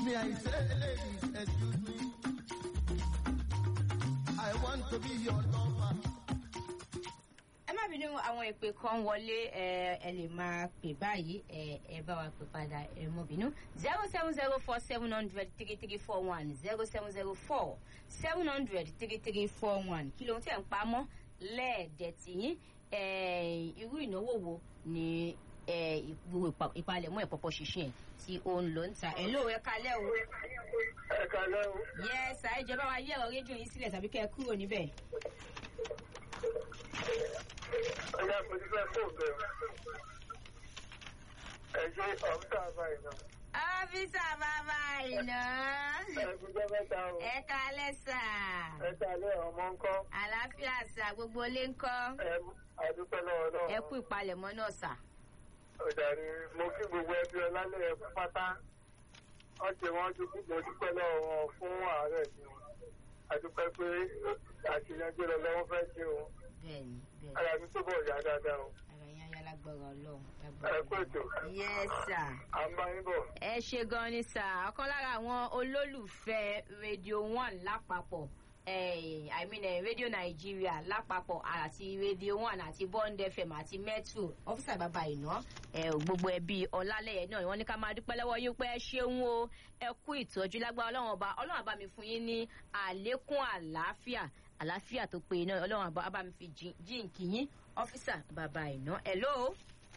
Me, I say, ladies, excuse me. I want to be your lover. ẹ má bínú àwọn ìpè kan wọlé ẹ ẹ lè máa pè báyìí ẹ ẹ bá wa pè padà ẹ mọ bínú zero seven zero four seven hundred three three four one zero seven zero four seven hundred three three four one kí ló ń tẹ̀ ń pamọ́ lẹ́ẹ̀dẹ̀tì yín ẹ irú ìnáwó wo ni ẹ gbogbo ìpa- ìpalẹ̀mọ́ ìpọ̀pọ̀ ṣìṣìn ẹ̀ tí ó ń lò ń ta ẹ̀ ló ẹ kalẹ́ o ẹ kalẹ́ o. yẹ ṣá ìjọba wa yẹ ẹ̀rọ rédíò yín sílẹ̀ tàbí kẹ́ ẹ kúrò níbẹ̀. ọjà mo ti fẹ́ kó bẹ̀ o. ẹ ṣe ọ̀sán àbáyé náà. ọ́fíìsà bàbá ìná. ẹ gbọ́dọ̀ mẹ́ta o. ẹ kalẹ́ sà. ẹ kalẹ́ ọmọ ńkọ́. àlàáfíà sà gbogbo ilé ń kọ́. ẹ àdúpẹ́ lọ́wọ́ náà. ẹ kú ìpalẹ̀mọ́ náà sà. ọ̀dàrí mo kí gbogbo ẹbí ọlálẹ́ ẹ fún pátá. wọ́n ṣe wọ́n dúpẹ́ mo dúpẹ́ lọ́wọ́ wọn fún ààrẹ mi. àdúpẹ́ pé àṣeyànjú rẹ lọ́wọ́ fẹ́ ṣe o. bẹ́ẹ̀ni bẹ́ẹ̀ni ara mi túbọ̀ yá dáadáa o. ara yẹn ayá lágbára ọlọ́run ẹ kú ètò. yes sà. à ń bá yín bọ̀. ẹ ṣe gan ni sà ọ̀kan lára àwọn olólùfẹ́ radio one lápapọ̀ eh, i mean eh, radio nigeria lápapọ̀ àti radio one àti bond fm àti metro ọ́fíìsà bàbá ìná eh, gbogbo ẹbí ọlálẹ́yẹ náà wọ́n ní ká máa dúpẹ́ lọ́wọ́ yín pé ẹ ṣeun o ẹ kú ìtọ́jú lágbára ọlọ́run ọba ọlọ́run àbá mi fún yín ní àlékún àlàáfíà àlàáfíà tó péye náà ọlọ́run àbá àbá mi fi jí- jíǹkì yín ọ́fíìsà bàbá ìná hello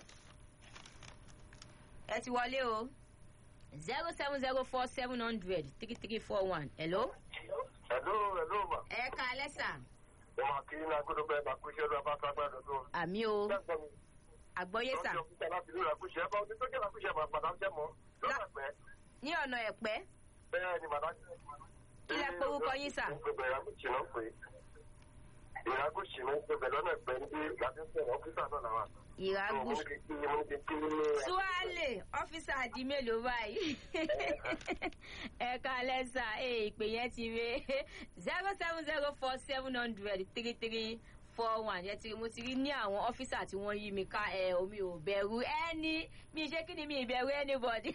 ẹ ti wọlé o zero seven zero four seven hundred three three four one hello. ẹ̀lú ẹ̀lú mà. ẹ ká lẹ́sà mo máa kí ní agbódò bẹ́ẹ̀ bá kú iṣẹ́ ló bá fagbá dọ̀dọ̀. àmì o Bẹ́ẹ̀ mi. àgbọ́yé sà lọ́jọ́ kúta láti lóra kúṣẹ́ bá ọdún tó jẹ́ lákúṣẹ́ bá padà ń jẹ́ mọ́ lọ́nà pẹ́ ní ọ̀nà ẹ̀pẹ́ bẹ́ẹ̀ ni bàbá. Ilẹ̀ porúkọ yín sà. gbogbo ìrákùsì náà pé ìrákùsì náà gbogbo lọ́nà pẹ́ ní bí láti sọ̀rọ̀ ọ́fíìsà náà làwà. ìrágùn mo ní kí mo ní kí kí ní. tuwale ọ́fíìsà di mélòó báyìí ẹ ká lẹ́sà ẹ ìpè yẹn ti re zero seven zero four seven hundred three three four one yẹn ti rí mo ti rí ní àwọn ọ́fíìsà tí wọ́n yí mi ká ẹ omi ò bẹ̀rù ẹni mi ṣé kí ni mi ìbẹ̀rù anybody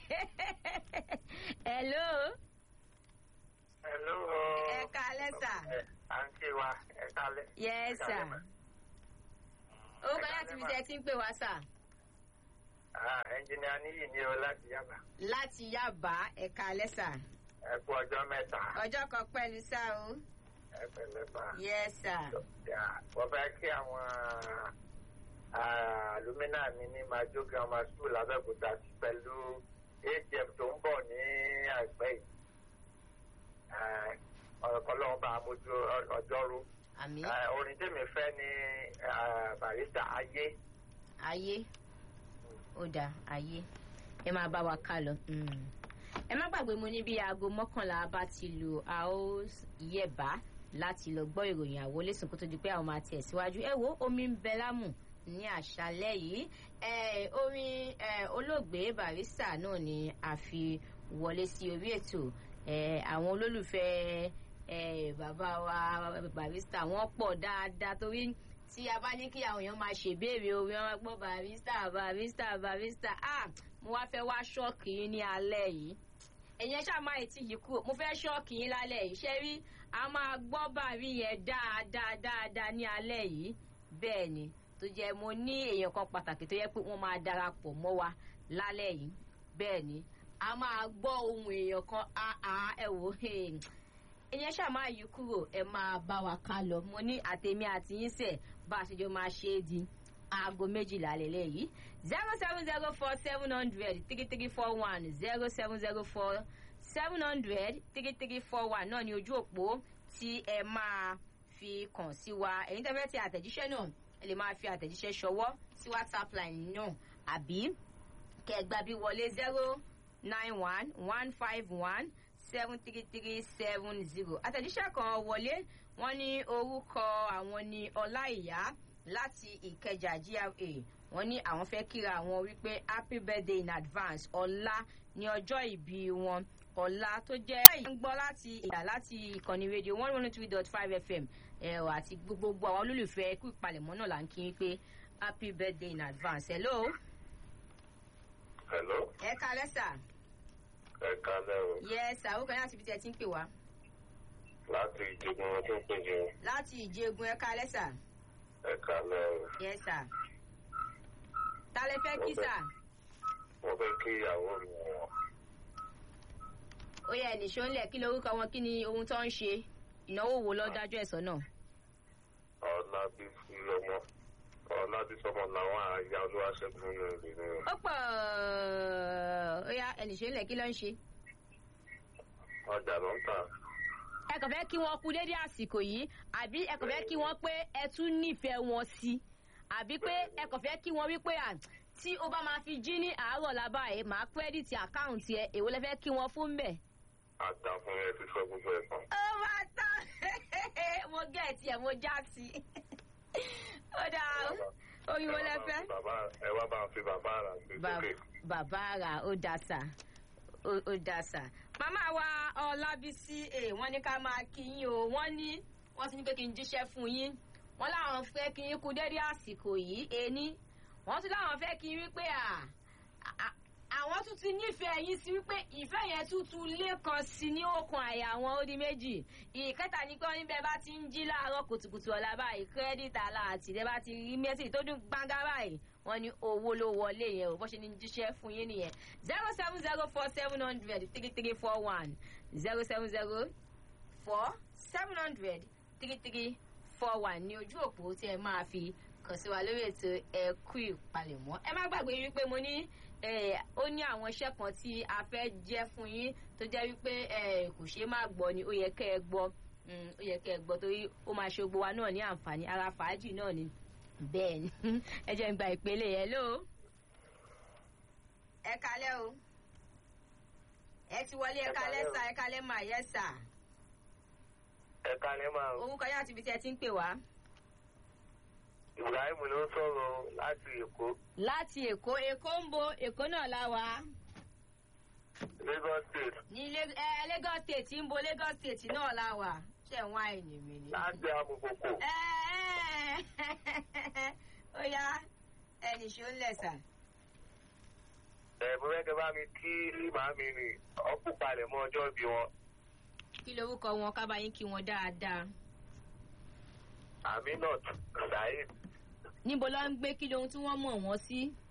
hello Hello. ẹ ká lẹ́sà à ń ṣe wa ẹ kálẹ̀. yes sir orúkọ láti fi ṣe ti ń pè wá sà ẹnjìnìá níyì ni o láti yàgbà. láti yábà ẹ̀ka lẹ́sà ẹ kú ọjọ́ mẹ́ta ọjọ́ kan pẹ̀lú sá o ẹ pẹ̀lẹ́ bá. yes sir wọ́n fẹ́ kí àwọn alumina mi ní majo grammar school abẹ́òkúta sí pẹ̀lú atm tó ń bọ̀ ní àìpẹ́ yìí ọ̀rọ̀ kan lọ́wọ́ bá mojú ọjọ́rú àmì Eh, orin tèmi fẹ́ ní eh, barista ayé ayé ó dáa ayé ẹ máa bá wa ká lọ Mm. ẹ má gbàgbé mo ní bí aago mọ́kànlá bá ti lù a ó yẹ̀bá láti lọ gbọ́ ìròyìn àwọlésùn kó tó di pé àwọn máa tẹ̀ síwájú ẹ wo omi ń bẹ lámù ní àṣálẹ́ yìí Eh, orin eh, olóògbé barista náà ni a fi wọlé sí orí ètò Eh, àwọn olólùfẹ́ eh, bàbá wa barista wọ́n pọ̀ dáadáa torí tí a bá ní kí àwọn èèyàn máa ṣèbéèrè orin wọn máa gbọ́ barista barista barista ah mo wá fẹ́ wá ṣọ́ọ̀kì yín ní alẹ́ yìí ẹ̀yin ṣáà máa ti yìí kúrò mo fẹ́ ṣọ́ọ̀kì yín lálẹ́ yìí ṣé rí a máa gbọ́ bàrí yẹn dáadáa dáadáa ní alẹ́ yìí bẹ́ẹ̀ ni tó jẹ́ mo ní èèyàn kan pàtàkì tó yẹ pé wọ́n máa darapọ̀ mọ́ wa lálẹ́ yìí bẹ́ẹ̀ ni a máa gbọ́ ohun èèyàn kan àá ẹ wò ẹ̀yin ṣáà máa yí kúrò ẹ máa bá wa ká lọ mo ní àtẹ̀mí àti yín sẹ̀ bá a ṣe jọ máa ṣe é di aago méjìlá lélẹ̀ yìí zero seven zero four seven hundred three three four one zero seven zero four seven hundred three three four one náà ni ojú òpó tí ẹ máa fi kàn sí wa ẹ̀yin tẹ́ fẹ́ ti àtẹ̀jíṣẹ́ náà ẹ lè máa fi àtẹ̀jíṣẹ́ ṣọwọ́ sí whatsapp line náà àbí kẹgbà bí wọlé zero nine one one five one seven three three seven zero àtẹ̀jíṣẹ́ kan wọlé wọ́n ní orúkọ àwọn ní ọláìyá láti ìkẹjà gra wọ́n ní àwọn fẹ́ kíra àwọn wípé happy birthday in advance ọ̀la ní ọjọ́ ìbí wọn ọ̀la tó jẹ́ ìyá ń gbọ́ láti ìyá láti ìkànnì rédíò one one three dot five fm ẹ̀rọ àti gbogbo àwọn olólùfẹ́ ikú ìpalẹ̀mọ́ náà là ń kí yín pé happy birthday in advance hello hello ẹ kalẹ́ sà ẹ̀ka lẹ́rù yes sir orúkọ yín àti ibi tí ẹ ti ń pè wá. láti ìjẹun wọn tó ń pè jẹun láti ìjẹgun ẹ̀ka lẹ́sà. ẹ̀ka lẹ́rù. yes sir. ta lẹ fẹ́ kí sà. mo fẹ́ kí ìyàwó mi wọ̀ ó yẹ ẹnìṣó ńlẹ̀ kí lorúkọ wọn kí ni ohun tó ń ṣe ìnáwó wo lọ́ dájú ẹ̀sọ́ náà. ọ̀làbísí ọmọ ọ̀làbísí ọmọ làwọn àyà olúwaṣẹ́gun ní ìlú ní ó pọ̀ ó yá ẹnìṣó ńlẹ̀ kí ló ń ṣe. ọjà ló ń tà. ẹ kàn fẹ́ kí wọ́n kú dédé àsìkò yìí àbí ẹ kàn fẹ́ kí wọ́n pé ẹ tún nífẹ̀ẹ́ wọn sí i àbí pé ẹ kàn fẹ́ kí wọ́n wí pé à tí ó bá máa fi jí ní àárọ̀ lábá ẹ̀ máa kírẹ́dìtì àkáùntì ẹ̀ èwo lẹ fẹ́ kí wọ́n fún bẹ́ẹ̀. àgbà fún ẹ ti sọ gbogbo ẹ̀ kan. ó máa tán mo gẹ̀ẹ́tì ẹ̀ mo já sí i ó dáa orí wo lẹ fẹ́. bàbá ẹ wá bá ń fi bàbá rà sí Ba- sókè. bàbá rà ó da sà ó ó da sà. màmá wa ọlábísí ẹ wọ́n ní ká máa kí yín o wọ́n ní wọ́n ti ní pé kí n jíṣẹ́ fún yín wọ́n láwọn fẹ́ kí yín kú dédé àsìkò yìí ení wọ́n tún láwọn fẹ́ kí yín wípé à à- àwọn tún ti nífẹ̀ẹ́ yín sí wípé ìfẹ́ yẹn tuntun lẹ́kan sí ní okùn àyà àwọn ó di méjì ìkẹta ní pé wọ́n níbẹ̀ bá ti ń jí láàárọ̀ kùtùkùtù ọ̀la báyìí kírẹ́dìtì àlà àtìlẹ́ bá ti rí mẹ́sì tó dún gbángá báyìí wọ́n ní owó ló wọlé yẹn o bó ṣe ní jíṣẹ́ fún yín nìyẹn zero seven zero four seven hundred three three four one zero seven zero four seven hundred three three four one ní ojú òpó tí ẹ máa fi kàn sí wa lórí ètò ẹkú ìpalẹ̀mọ́ ẹ má gbàgbé wípé mo ní eh, ó ní àwọn iṣẹ́ kan tí a fẹ́ jẹ́ fún yín tó jẹ́ wípé eh, kò ṣeé má gbọ́ ni ó yẹ kẹ́ ẹ gbọ́ Mm, ó yẹ kẹ́ ẹ gbọ́ torí ó máa ṣe gbogbo wa náà ní àǹfààní ara fàájì náà ni bẹ́ẹ̀ ni ẹ jẹ́ ń gba ìpele yẹn ló. ẹ kalẹ́ o ẹ ti wọlé ẹ Ẹ kalẹ́ kalẹ́ o. sà ẹ kalẹ́ mà yẹ sà ẹ̀ka ni máa ń orúkọ yá àti ibi tí ẹ ti ń pè wá. ibrahim ló ń sọ̀rọ̀ láti èkó láti èkó èkó ń bo èkó náà la wà lagos state ní Lag- eh, lagos state ń bo lagos state náà la wà ṣe ń wá ẹ̀yìn mi ni. láti amukoko. ẹ ẹ ó yá ẹnì ṣó ń lẹ̀ sà. ẹ̀ mo fẹ́ kẹ́ bá mi kí màámi ni ọkùn palẹ̀ mọ́ ọjọ́ bí wọn. kí lorúkọ wọn ká bá yín kí wọn dáadáa. aminat saheed níbo ló ń gbé kí lohun tí wọ́n mọ̀ wọ́n sí.